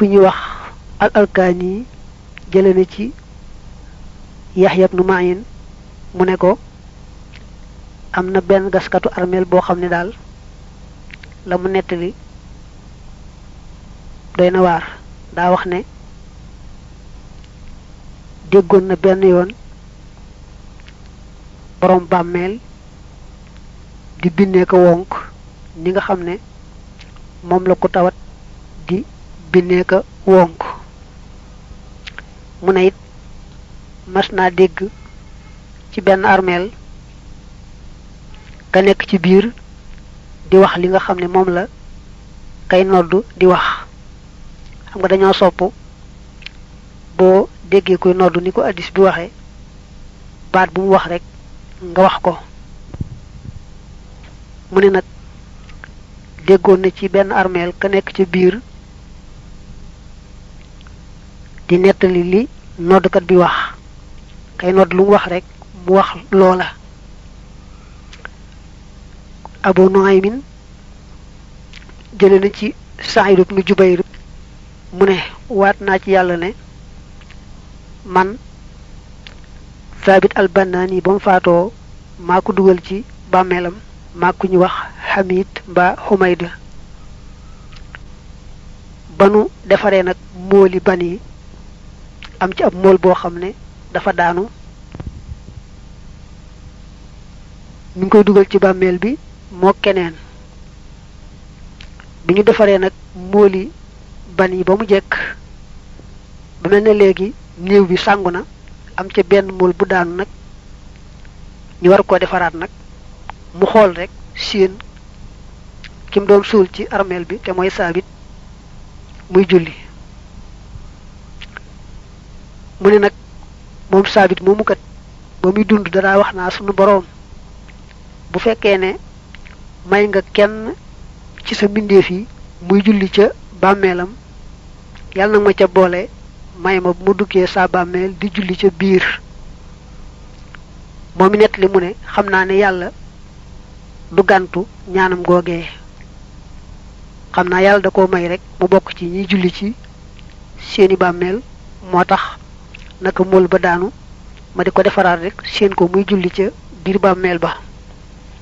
ku ñuy wax al alkaani jële na ci yaxya ibnu mayin mu ne ko am na benn gaskatu armeel boo xam ne daal la mu nettali doy na waar daa wax ne déggoon na benn yoon borom bàmmeel di binnee ko wonk ni nga xam ne moom la ko tawat di binnee ko wonk mu ne it mas naa dégg ci benn armeel ka nekk ci biir di wax li nga xam ne moom la kay noddu di wax xam nga dañoo sopp boo déggee koy noddu ni ko addis bi waxee baat bu mu wax rek nga wax ko mu ne nag déggoon na ci benn armeel ka nekk ci biir di nettali li noddkat bi wax kay nodd lu mu wax rek mu wax loola abu nuaymin jële na ci Saïd ibnu Jubayr mu ne waat naa ci yàlla ne man Thabit al-Bannaani ba mu faatoo maa ko dugal ci bàmmeelam maa ku ñu wax Hamid mbaa Humayd ba nu defaree nag mooli ban yi am ci ab mool boo xam ne dafa daanu ñu ngi koy dugal ci bàmmeel bi moo keneen bi ñu defaree nag mooli ban yi ba mu jekk ba mel ne léegi néew bi sàngu na am ca benn mool bu daanu nag ñu war koo defaraat nag mu xool rek séen ki mu doon suul ci armeel bi te mooy saabit muy julli mu ne nag moom saabit moomu kat ba muy dund danaa wax naa sunu boroom bu fekkee ne may nga kenn ci sa mbindeef yi muy julli ca bàmmeelam yàlla nag ma ca boole may ma bu mu duggee saa bàmmeel di julli ca biir moom mi nett li mu ne xam naa ne yàlla du gàntu ñaanam googee xam naa yàlla da koo may rek mu bokk ci ñiy julli ci seeni bàmmeel moo tax naka mool ba daanu ma di ko defaraat rek seen ko muy julli ca biir bàmmeel ba